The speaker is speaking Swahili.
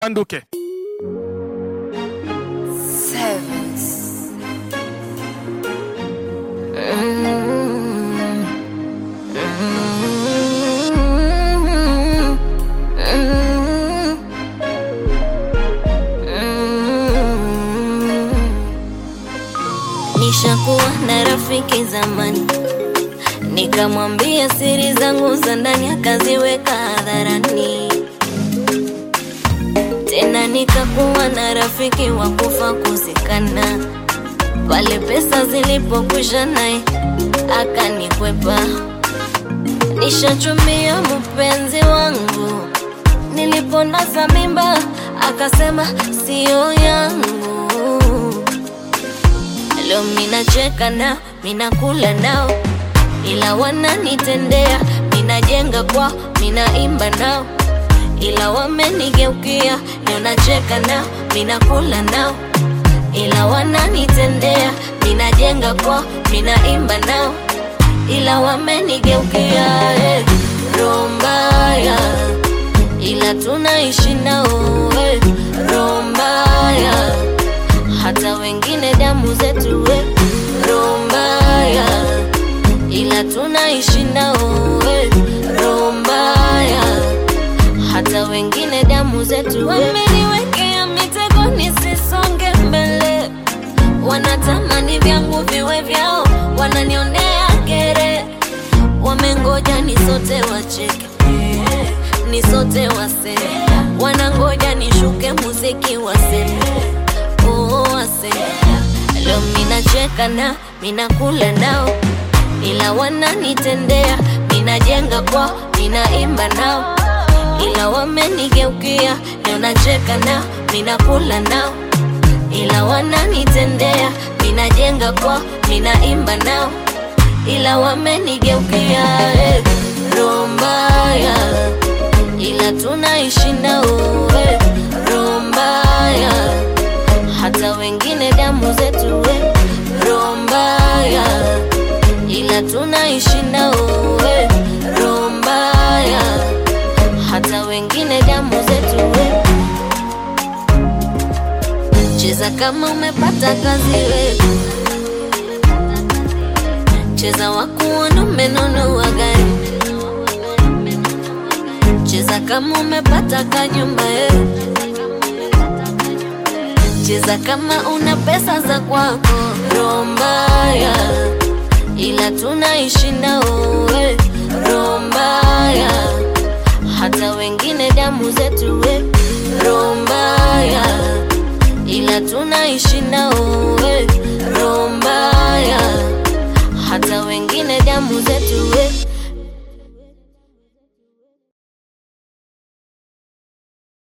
Banduke. Sevens. Mm. Mm. Mm. Mm. Nishakuwa na rafiki zamani, nikamwambia siri zangu za ndani, akaziweka hadharani. Tena nikakuwa na rafiki wa kufa kuzikana, pale pesa zilipokwisha naye akanikwepa. Nishachumbia mpenzi wangu, niliponasa mimba akasema siyo yangu. Leo minacheka nao, minakula nao, ila wananitendea. Minajenga kwao, minaimba nao, ila wamenigeukia. Leo nacheka nao, minakula nao, ila wananitendea. Minajenga kwao, minaimba nao, ila wamenigeukia. Eh, roho mbaya, ila tunaishi nao. Eh, roho mbaya hata wengine damu zetu we roho mbaya, ila tunaishi nao we roho mbaya, hata wengine damu zetu wameniwekea mitego nisisonge mbele, wanatamani vyangu viwe vyao, wananionea kere, wamengoja ni sote wacheke ni sote waseme, wanangoja nishuke muziki waseme oh, waseme. Leo minacheka nao, minakula nao, ila wananitendea. Minajenga kwao, minaimba nao, ila wamenigeukia. Leo nacheka nao, minakula nao, ila wananitendea. Minajenga kwao, minaimba nao, ila wamenigeukia. Eh, roho mbaya ila tunaishi nao we roho mbaya, hata wengine damu zetu we roho mbaya, ila tunaishi nao we roho mbaya, hata wengine damu zetu we. Cheza kama umepata kazi we, cheza wakuona umenunua gari cheza kama umepata kanyumba eh. Cheza kama una pesa za kwako, roho mbaya, ila tunaishi nao eh. Roho mbaya, hata wengine damu zetu eh. Roho mbaya, ila tunaishi nao eh. Roho mbaya, hata wengine damu zetu